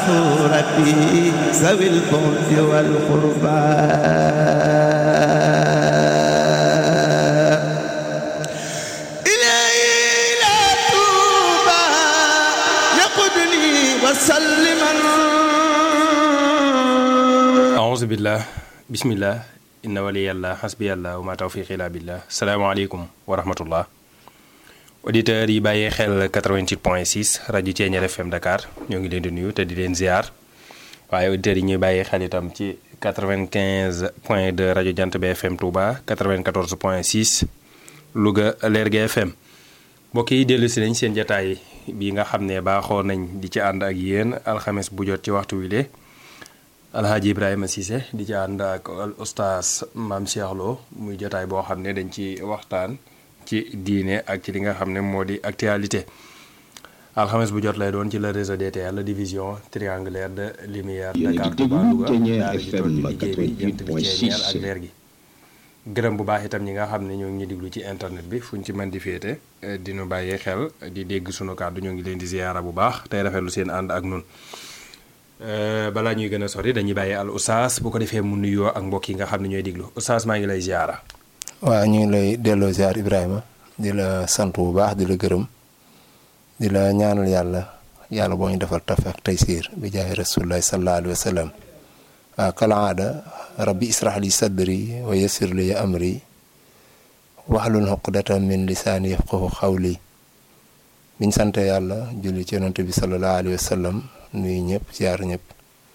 ربي ذوي البعد والقربى إلهي لا توبى يقودني وسلما aouzu billah bismillah inna waliyallah hasbiyallah wa ma tawfiqi illa billah salaamaaleykum wa rahmatullah auditeurs yi bàyyee xel 88 point 6 rajo Thiéniere FM Dakar ñoo ngi leen di nuyu te di leen ziar waaye auditeurs yi ñuy bàyyee xel itam ci 95 point 2 rajo Jant bi FM Touba 94 point 6 Louga Lergui FM mbokk yi dellu si nañ seen jataay bi nga xam ne baaxoo nañ di ci ànd ak yéen alxames bu jot ci waxtu wi le alhaaji ibrahima Cissé di ci ànd ak al oustaz maam Cheikh Lo muy jotaay boo xam ne dañ ci waxtaan ci diine ak ci li nga xam ne moo di actualité alxames bu jot lay doon ci le réseau DTL la division triangulaire de lumière Yéen a ngi Dakar déglu Touba Louga Thiéniere daara ji toll FM ci liggéey bi jant bi 88.6. Thiéniere ak leer gi gërëm bu baax itam ñi nga xam ne ñoo ngi ñu diglu ci internet bi fu ñu ci mën di féete eh, di nu bàyyee xel di dégg sunu kàddu ñoo ngi leen di ziyaara bu baax tey rafetlu seen ànd ak nun Euh, balaa ñuy gën a sori dañuy bàyyi al oustaz bu ko defee mu nuyoo ak mbokk yi nga xam ne ñooy diglu oustaz maa ngi lay ziyaara waaw ñu ngi lay delloo ziar Ibrahima di la sant bu baax di la gërëm di la ñaanal yàlla yàlla boo ñu defal taf ak taysiir bi jaay rasulullahi sallallahu alayhi wa sallam waaw kala aada rabbi israh li sadri wa yassir li amri wahlul uqdatan min lisaani yafqahu qawli biñ sante yàlla julli ci yonent bi sallallahu alayhi wa sallam nuyu ñëpp ziar ñëpp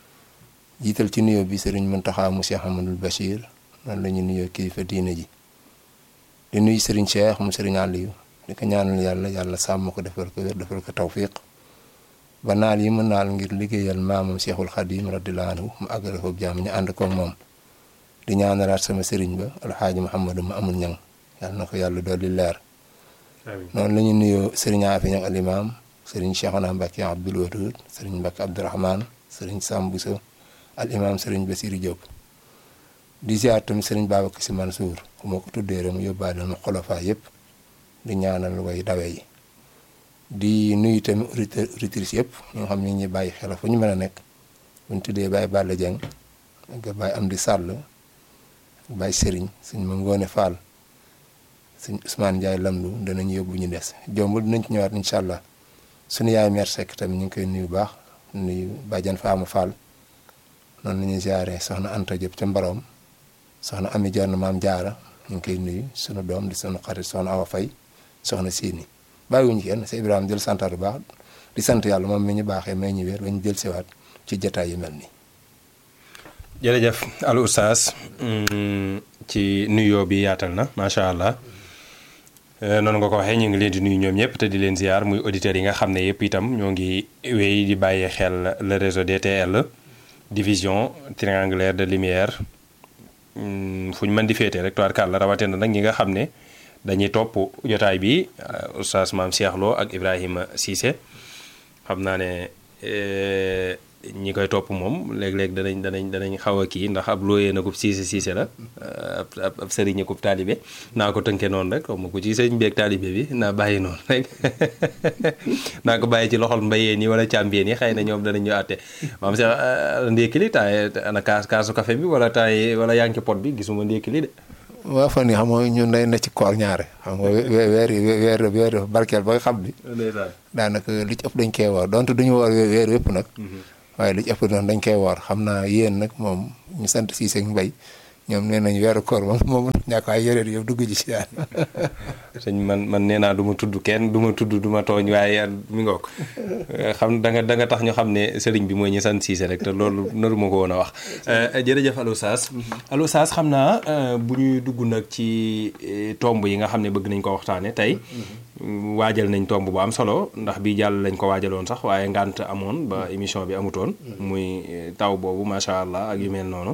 jiital ci nuyoo bi sëriñ Muntaxa mu Cheikh Amadul Bachir noonu la ñu nuyoo kilifa diine ji di nuyu sëriñ Cheikh mu sëriñ Aliou di ko ñaanal yàlla yàlla sàmm ko defal ko wér defal ko tawfiq ba naal yi mu naal ngir liggéeyal maamam Cheikhul Khadim radiyallahu anhu mu àggale ko jàmm ñu ànd koog moom di ñaanalaat sama sëriñ ba alxaaji Mouhamadou ma amul ñang yàlla na ko yàlla dolli leer noonu la ñu nuyoo sëriñ Afi ñang alimaam sëriñ Cheikhona Mbacke Abdoul Wadoud sëriñ Mbacke Abdourahmane sëriñ Sam Bousso al imaam sëriñ Bassirou Diop di ziar tamit sëriñ Babacar Sy Mansour ku ma ko tuddee rek mu yóbbaale ma xolofaa yëpp di ñaanal way dawe yi di nuyu tamit auditeur auditrices yëpp ñoo xam ne ñuy bàyyi xel fu ñu mën a nekk bu ñu tuddee Baye Balla Dieng nga Baye Amdi Sall Baye Serigne suñ ma ngoone Fall suñ Ousmane Ndiaye Lamdu danañ yóbbu ñu des jombul dinañ ci ñëwaat incha allah suñu yaay mère Seck tamit ñu ngi koy nuyu baax nuyu Badiane Fama Fall noonu la ñuy ziare soxna Anta Diop ca Mbarom soxna Ami Dior maam Jaara ñu ngi koy nuyu sunu doom di sunu xarit soxna Awa Faye soxna Sini bàyyiwuñu kenn sa Ibrahima jël santaat bu baax di sant yàlla moom mi ñu baaxee may ñu wér ba ñu jël siwaat ci jataay yu mel nii. jërëjëf al oustaz mm, ci nuyoo bi yaatal na macha allah Euh, noonu nga ko waxee ñu ngi leen di nuyu ñoom ñëpp te di leen ziar muy auditeurs yi nga xam ne yëpp itam ñoo ngi wéy di bàyyi xel le réseau DTL division triangulaire de lumière mm, fu ñu mën di féete rek tubaarkàlla rawatina nag ñi nga xam ne dañuy topp jotaay bi euh, oustaz maam Cheikh Lo ak Ibrahima Cissé xam naa ne euh, ñi koy topp moom léeg-léeg danañ danañ danañ xaw a kii ndax ab looyee na ko siise siise la ab ab ab sëriñ ko taalibe naa ko tënkee noonu rek xaw ma ko ci sëriñ beeg taalibe bi naa bàyyi noonu rek naa ko bàyyi ci loxol mbayeen yi wala càmbeen yi xëy na ñoom danañ ñu àtte maam sax ndékki li taay ana kaas kaasu café bi wala taay wala yaa ngi ci pot bi gisuma ndékki li de waaw fan yi xam nga ñun day na ci koor ñaare xam nga weer weer weer weer dafa barkeel ba nga xam ni daanaka li ci ëpp dañ koy woor donte duñu woor weer yëpp nag waaye li ci ëpp doon dañ koy woor xam naa yéen nag moom ñu sant Cissé ak Mbaye ñoom nee nañ weeru koor moom moom ñàkk waaye yeneen yëpp dugg ji si daan sëñ man man nee naa du ma tudd kenn du ma tudd du ma tooñ waaye mi ngoog xam da nga da nga tax ñu xam ne sëriñ bi mooy ñu sant Cissé rek te loolu naru ma ko woon a wax jërëjëf Alou Saas Alou Saas xam naa bu ñuy dugg nag ci tomb yi nga xam ne bëgg nañ ko waxtaane tey waajal nañ tomb bu am solo ndax bii jàll lañ ko waajaloon sax waaye ngànt amoon ba émission bi amutoon muy taw boobu macha allah ak yu mel noonu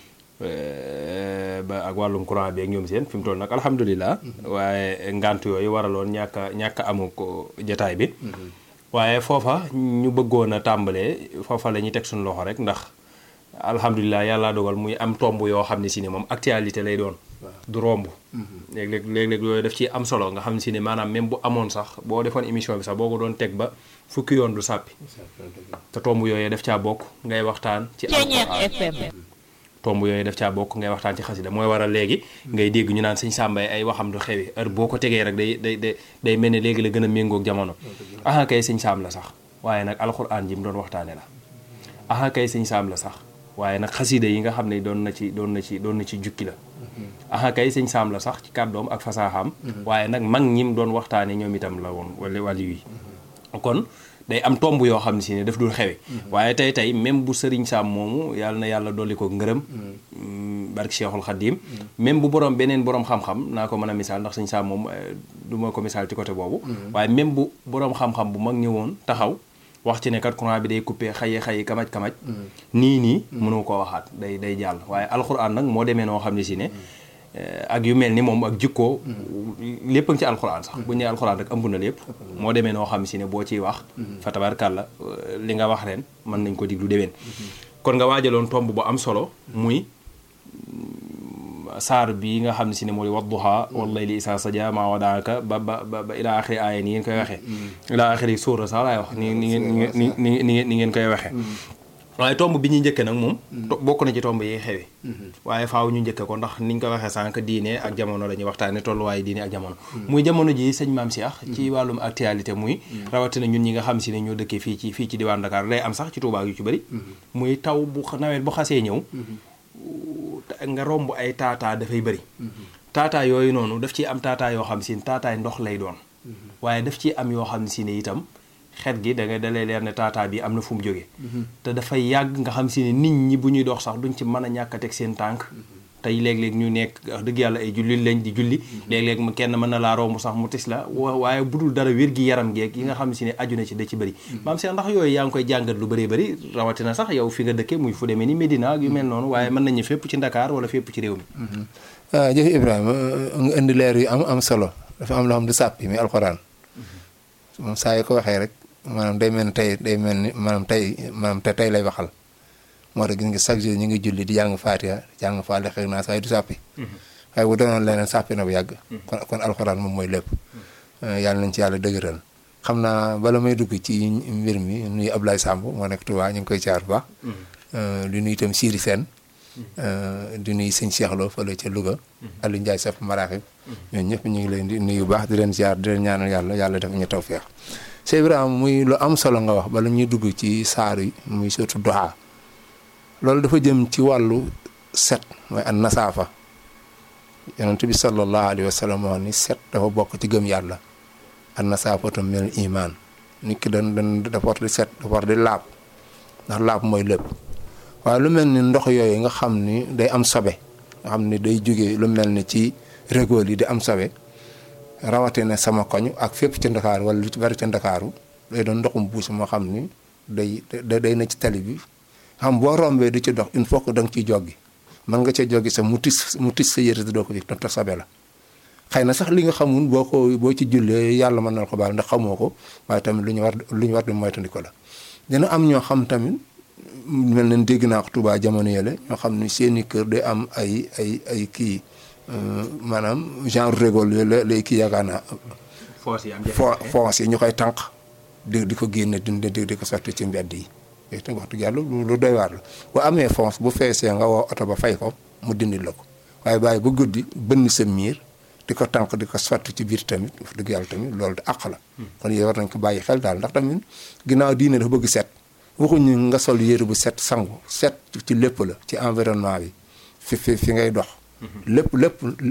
ba ak wàllum courant bi ak ñoom seen fi mu toll nag alhamdulilah. waaye ngant yooyu waraloon ñàkk a ñàkk a amu ko jataay bi. waaye foofa ñu bëggoon a tàmbalee foofa la ñuy teg suñu loxo rek ndax alhamdulilah yàlla dogal muy am tomb yoo xam ne si ne moom actualité lay doon. du romb léeg-léeg léeg-léeg yooyu daf ci am solo nga xam si ne maanaam même bu amoon sax boo defoon émission bi sax boo ko doon teg ba fukki yoon du sàppi te tomb yooyu daf caa bokk ngay waxtaan ci alxuraan tomb yooyu daf caa bokk ngay waxtaan ci xasida mooy waral léegi ngay dégg ñu naan sëñ Sàmbay ay waxam du xewi heure boo ko tegee rek day day day day mel ne léegi la gën a méngoog jamono aha kay sëñ Saam la sax waaye nag alxuraan ji mu doon waxtaane la aha kay sëñ Saam la sax waaye nag xasida yi nga xam ne doon na ci doon na ci doon na ci jukki la aha kay sëñ Saam la sax ci kàddoom ak fasaaxaam waaye nag mag ñim doon waxtaane ñoom itam la woon wala wàllu yi kon day am tomb yoo xam ne si ne daf dul xewe waaye tey tey même bu sëriñ Saam moomu yàlla na yàlla dolli ko ngërëm barke Cheikhul Khadim même bu borom beneen borom xam-xam naa ko mën a misaal ndax sëñ Saam moom du ma ko misaal ci côté boobu waaye même bu borom xam-xam bu mag ñëwoon taxaw wax ci ne kat courant bi day coupé xayi xayi kamaj kamaj nii nii mënu koo waxaat day day jàll waaye alxuraan nag moo demee noo xam ne si ne ak yu mel ni moom ak jikkoo lépp a ngi ci alxuraan sax bu ñu nee alxuraan rek ëmb na lépp moo demee noo xam si ne boo ciy wax fa tabarkàlla li nga wax ren mën nañ ko diglu déwén kon nga waajaloon tomb bu am solo muy saar bi nga xam ne si ne mooy wadduha wallayli isaa saja maa wadaaka ba ba ba ilaa axiri aaya ni ngeen koy waxee ilaa axiri suura sax laay wax ni ni ngeen ni ni ni ngeen koy waxee waaye tomb bi ñuy njëkke nag moom bokk na ci tomb yi xewe waaye faaw ñu njëkke ko ndax niñ ko waxee sànq diine ak jamono la ñuy waxtaane tolluwaaye diine ak jamono muy jamono ji sëñ Maam Cheikh ci wàllum actualité muy rawatina ñun ñi nga xam si ne ñoo dëkkee fii ci fii ci diwaan Dakar lay am sax ci Touba yu ci bëri muy taw bu nawet bu xasee ñëw nga romb ay taataa dafay bëri taataa yooyu noonu daf ciy am taataa yoo xam si ne taataay ndox lay doon waaye daf ciy am yoo xam si ne itam xet gi da ngay dalee leer ne taataa bi am na fu mu jógee te dafay yàgg nga xam si ne nit ñi bu ñuy dox sax duñ ci mën a ñàkk a teg seen tànk tey léeg-léeg ñu nekk wax dëgg yàlla ay julli lañ di julli léeg-léeg mu kenn mën na laa romb sax mu tis la waaye bu dul dara wér gi yaram geeg yi nga xam si ne aju na ci da ci bëri maam seen ndax yooyu yaa ngi koy jàngat lu bëree bëri rawatina sax yow fi nga dëkke muy fu demee ni Médina ak yu mel noonu waaye mën nañu fépp ci Ndakaar wala fépp ci réew mi waaw jëf Ibrahima nga indi leer yu am am solo dafa am loo xam du sàppi mi alxuraan moom saa yi ko waxee rek maanaam day mel ni tey day mel ni maanaam tey maanaam te tey lay waxal moo tax gis nga chaque jour ñu ngi julli di jàng Faatiha jàng faale xëy naa saa du sàppi waaye bu doonoon leneen sàppi na bu yàgg kon kon alxuraan moom mooy lépp yàlla nañ ci yàlla dëgëral xam naa bala may dugg ci mbir mi nuyu Ablaye Samb moo nekk Touba ñu ngi koy caar bu baax di nuyu itam Siri Sène di nuyu sëñ Cheikh Lo fële ca Louga Aliou Ndiaye Saf Maraxib ñooñu ñëpp ñu ngi leen di nuyu bu baax di leen ziar di leen ñaanal yàlla yàlla def ñu tawfeex Cheikh Ibrahima muy lu am solo nga wax bala ñuy dugg ci saar yi muy surtout duha loolu dafa jëm ci wàllu set mooy an nasaafa yonent bi sallallahu alayhi wa sallam wax ni set dafa bokk ci gëm yàlla an nasaafatu minal iman nit ki dan dan dafa war di set dafa war di laab ndax laab mooy lépp waaye lu mel ni ndox yooyu nga xam ni day am sobe nga xam ni day jóge lu mel ni ci régool yi di am sobe rawatina sama koñ ak fépp ci ndakaaru wala lu ci bari ci ndakaaru day doon ndoxum buus moo xam ni day day na ci tali bi xam boo rombee di ci dox il faut que da nga ciy joggi mën nga cee joggi sa mu tis mu tis sa yëre doo ko fi te sobe la xëy na sax li nga xamul boo ko boo ci jullee yàlla mën na ko baal ndax xamoo ko waaye tamit lu ñu war lu ñu war di moytandiku la dina am ñoo xam tamit mel nañ dégg naa ko Tuubaa jamono yële ñoo xam ni seeni kër day am ay ay ay kii maanaam genre régol la lay kii yaakaar naa foos yi ñu koy tànq di di ko génne di di ko sotti ci mbedd yi yooyu tam wax dëgg yàlla lu doy waar la bu amee fonce bu feesee nga woo oto ba fay ko mu dindil la ko waaye bàyyi ba guddi bënn sa miir di ko tànk di ko sotti ci biir tamit wax dëgg yàlla tamit loolu de àq la kon yooyu war nañ ko bàyyi xel daal ndax tamit ginnaaw diine dafa bëgg set waxuñu nga sol yére bu set sangu set ci lépp la ci environnement bi fi fi fi ngay dox lépp lépp